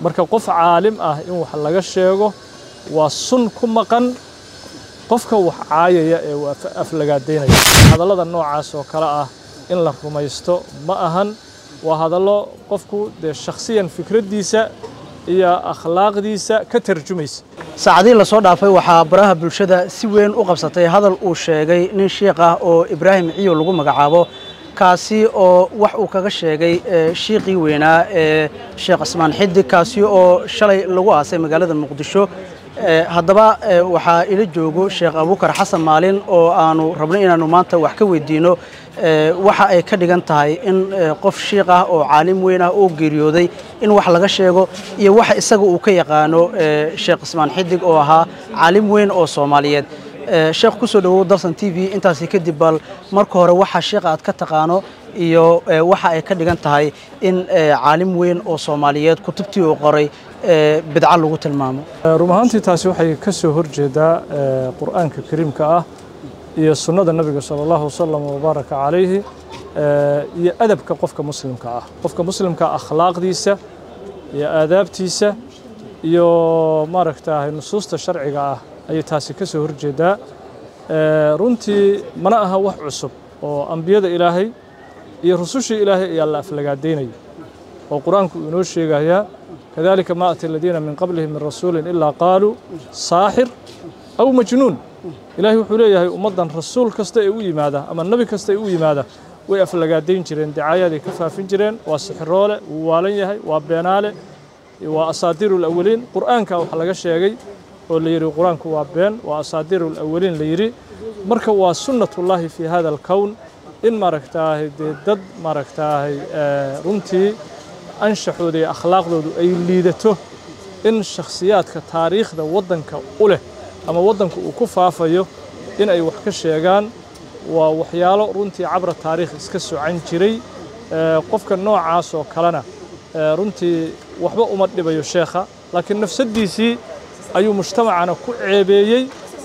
marka qof caalim ah in wax laga sheego waa sun ku maqan qofka wax caayaya ee uu aflagaadaynaya hadallada noocaas oo kale ah in la rumaysto ma ahan waa hadallo qofku dee shakhsiyan fikraddiisa iyo akhlaaqdiisa ka tarjumaysa saacadihii lasoo dhaafay waxaa baraha bulshada si weyn u qabsatay hadal uu sheegay nin shiikh ah oo ibraahim ciyo lagu magacaabo kaasi oo wax uu kaga sheegay shiiqii weynaa ee sheekh cismaan xidig kaasi oo shalay lagu aasay magaalada muqdisho haddaba waxaa ila joogo sheekh abuukar xasan maalin oo aanu rabno inaanu maanta wax ka weydiino waxa ay ka dhigan tahay in qof shiikh ah oo caalim weyn ah oo geeriyooday in wax laga sheego iyo waxa isaga uu ka yaqaano sheekh cismaan xidig oo ahaa caalim weyn oo soomaaliyeed sheekh ku soo dhowow dalsan t v intaasi kadib bal marka hore waxa sheekha aad ka taqaano iyo waxa ay ka dhigan tahay in caalim weyn oo soomaaliyeed kutubtii uu qoray bidco lagu tilmaamo run ahaantii taasi waxay ka soo horjeedaa qur'aanka kariimka ah iyo sunnada nabiga sala allahu wasalam wabaaraka calayhi iyo adabka qofka muslimka ah qofka muslimka akhlaaqdiisa iyo aadaabtiisa iyo maaragtahay nusuusta sharciga ah ayay taasi ka soo horjeedaa runtii mana aha wax cusub oo ambiyada ilaahay iyo rusushii ilaahay ayaa la aflagaadaynaya oo qur-aanku uu inoo sheegayaa kadalika ma ati aladiina min qablihim min rasuulin ilaa qaaluu saaxir aw majnuun ilaahay wuxuu leeyahay ummaddan rasuul kasta ee u yimaada ama nebi kasta ee u yimaada way aflagaadayn jireen dacaayaday ka faafin jireen waa sixiroole wuu waalan yahay waa beenaale waa asaadiiru lawaliin qur'aanka waxa laga sheegay oo la yidhi qur-aanku waa been waa asaadiiru lawaliin la yidhi marka waa sunnatullaahi fii hada alkown in maaragtaahay dee dad maaragtaahay runtii anshaxooda iyo akhlaaqdoodu ay liidato in shakhsiyaadka taariikhda waddanka u leh ama waddanka uu ku faafayo in ay wax ka sheegaan waa waxyaalo runtii cabra taariikh iska socan jiray qofka noocaas oo kalena runtii waxba uma dhibayo sheekha laakiin nafsaddiisii ayuu mujtamacana ku ceebeeyey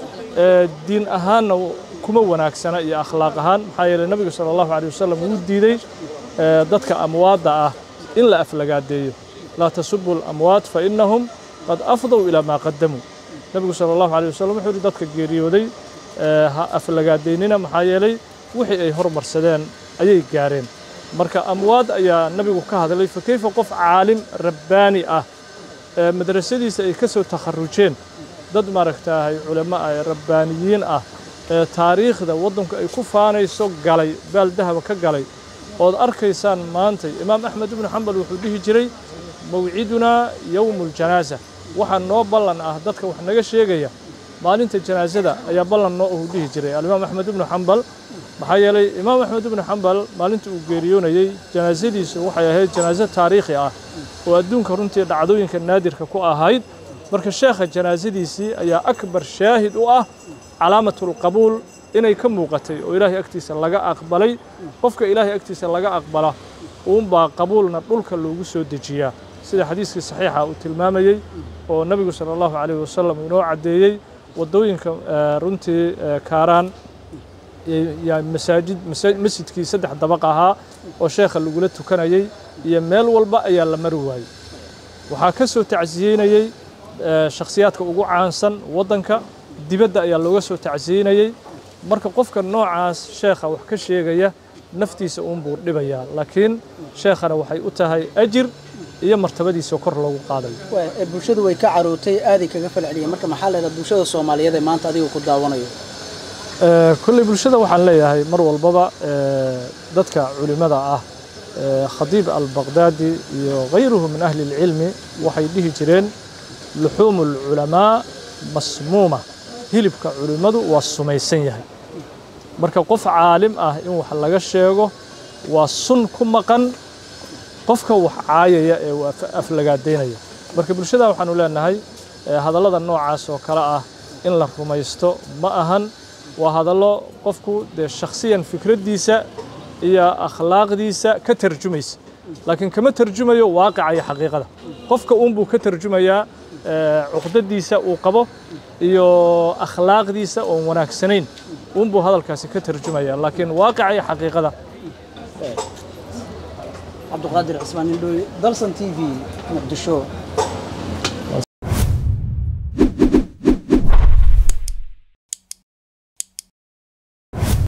diin ahaanna kuma wanaagsana iyo akhlaaq ahaan maxaa yeeley nebigu sala allahu aleyh wasalam wuu diiday dadka amwaadda ah in la aflagaadeeyo laa tasubu alamwaat fa innahum qad afdow ilaa maa qadamuu nebigu sala allahu aleyh wasalam wuxuu yihi dadka geeriyooday ha aflagaadaynina maxaa yeelay wixii ay hormarsadeen ayay gaareen marka amwaad ayaa nebigu ka hadlay fa keyfa qof caalim rabbaani ah madrasadiisa ay ka soo takharujeen dad maaragtaahay culamo ah ee rabbaaniyiin ah ee taariikhda waddanku ay ku faanayso galay baal dahaba ka galay ood arkaysaan maantay imaam axmed ibnu xambal wuxuu dhihi jiray mawcidunaa yowmu ljanaasa waxaa noo ballan ah dadka wax naga sheegaya maalinta janaasada ayaa ballan noo uhu dhihi jiray alimaam axmed ibnu xambal maxaa yeelay imaam axmed ibnu xambal maalinta uu geeriyoonayey janaasadiisu waxay ahayd janaaso taariikhi ah oo adduunka runtii dhacdooyinka naadirka ku ahayd marka sheekha janaasadiisii ayaa akbar shaahid u ah calaamatulqabuul inay ka muuqatay oo ilaahay agtiisa laga aqbalay qofka ilaahay agtiisa laga aqbala uunbaa qabuulna dhulka loogu soo dejiyaa sida xadiiskii saxiixa uu tilmaamayey oo nebigu sala allahu calayhi wasalam inoo caddeeyey waddooyinka runtii kaaraan masaajid masjidkii saddex dabaq ahaa oo sheekha lagula tukanayey iyo meel walba ayaa la mari waayey waxaa ka soo tacsiyeynayey shakhsiyaadka ugu caansan waddanka dibadda ayaa looga soo tacsiyeynayey marka qofka noocaas sheekha wax ka sheegaya naftiisa uunbuu dhibayaa laakiin sheekhana waxay u tahay ajir iyo martabadiisa kor loogu qaadayo bulshadu way ka carootay aaday kaga falceliyeen marka maxaa leedahay bulshada soomaaliyeed ee maanta adiga ku daawanayo kolley bulshada waxaan leeyahay mar walbaba dadka culimmada ah khadiib albaqdaadi iyo hayruhu min ahli اlcilmi waxay dhihi jireen luxuumu اlculamaa masmuuma hilibka culimmadu waa sumaysan yahay marka qof caalim ah in wax laga sheego waa sun ku maqan qofka wax caayaya ee uu aflagaadaynaya marka bulshada waxaanu leenahay hadallada noocaas oo kale ah in la rumaysto ma ahan waa hadallo qofku dee shakhsiyan fikraddiisa iyo akhlaaqdiisa ka tarjumaysa laakiin kama tarjumayo waaqica iyo xaqiiqada qofka uunbuu ka tarjumayaa cuqdadiisa uu qabo iyo akhlaaqdiisa oon wanaagsanayn uunbuu hadalkaasi ka tarjumaya laakiin waaqica iyo xaqiiqada cabdiqaadir cismaan indhooy dalsan t v muqdisho